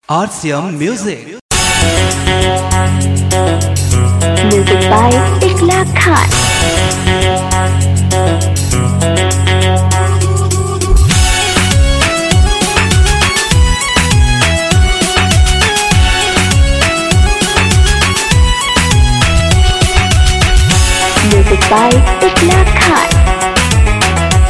RCM Music. Music by Ikla Khan. Music by Ikla Khan.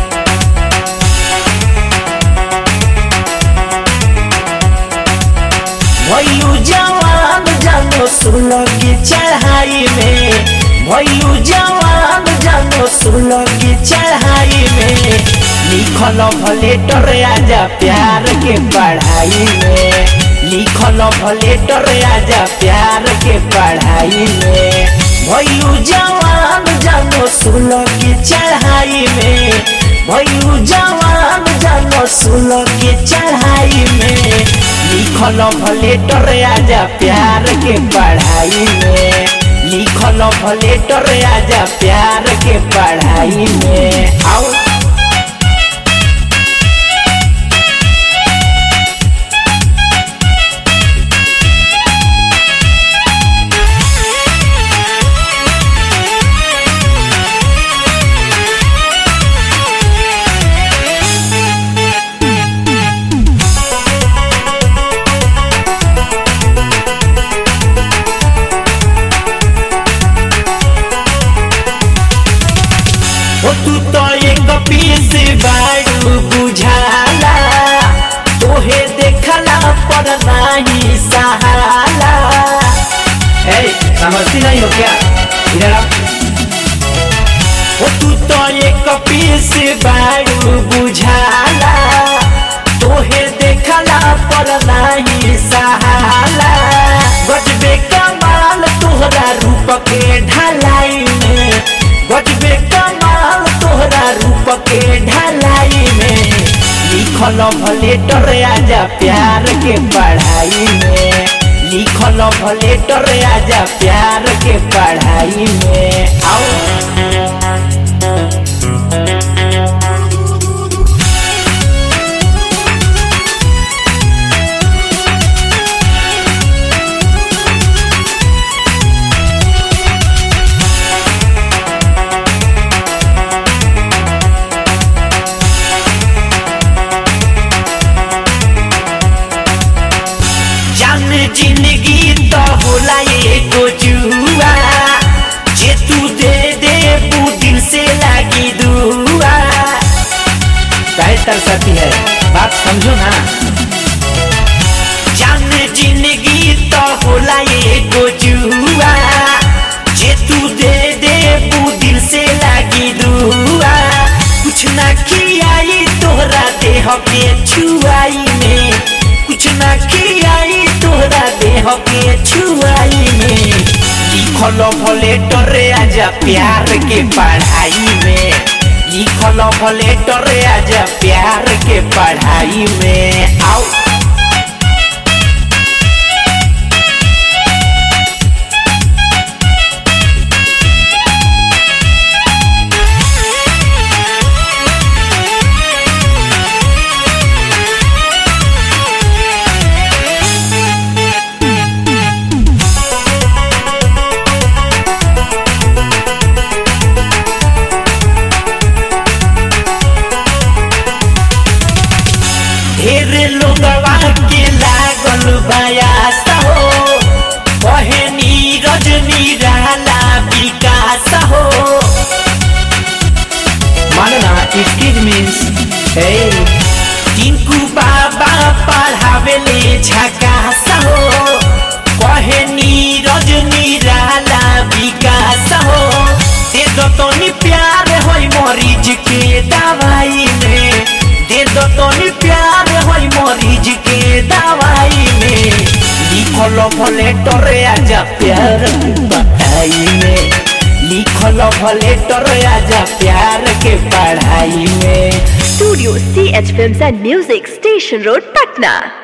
भैलू जवान जानो सुनो की चढ़ाई में भैलू जवान जानो सुनो की चढ़ाई में लिखल भलेटर आजा प्यार के पढ़ाई में लिखल भलेटर आजा प्यार के पढ़ाई में भैलू जवान जानो सुनो की चढ़ाई में भैलू जवान जानो सुनो की चढ़ाई में लिखल भलेटर आजा प्यार के पढ़ाई में लिखल भलेटर आजा प्यार के पढ़ाई में आओ ओ तू तो एक पीस बाड़ू बुझाला तोहे देखला पर नहीं सहाला ए समझती नहीं हो क्या इधर आओ ओ तू तो एक पीस बाड़ू बुझाला तोहे देखला पर नहीं सहाला गजबे कमाल तोहरा रूप के ढलाई में गजबे कमाल तोहरा रूप के ढलाई में लिखल भलेटर आजा प्यार के पढ़ाई में लिखल भलेटर आजा प्यार के पढ़ाई में आओ जान जिंदगी तो होला एगो जुआ जे तू दे दे वो दिल से लागी दुआ काहे तरसती है बात समझो ना जान जिंदगी तो होला एगो जुआ जे तू दे दे वो दिल से लागी दुआ कुछ ना खियाई तोहरा देह के छुआई में कुछ ना खियाई तोहरा देह के छुआई में लिखल भले डरे आजा प्यार के पढ़ाई में लिखल भले डरे आजा प्यार के पढ़ाई में आओ ढेर लोगवा के लागल बयास हो बहनी रजनी रहला विकास हो मानना इट मीन्स हे टिंकू बाबा पढ़ावेले झकास हो बहनी रजनी रहला विकास हो दे दो तनी प्यार होई मरीज के दवाई में दे दो तनी प्यार होई मरीज के दवाई में लिखल भले डरे आजा प्यार के पढ़ाई में लिखल भले डरे आजा प्यार के पढ़ाई में Studio CH Films and Music, Station Road, Patna.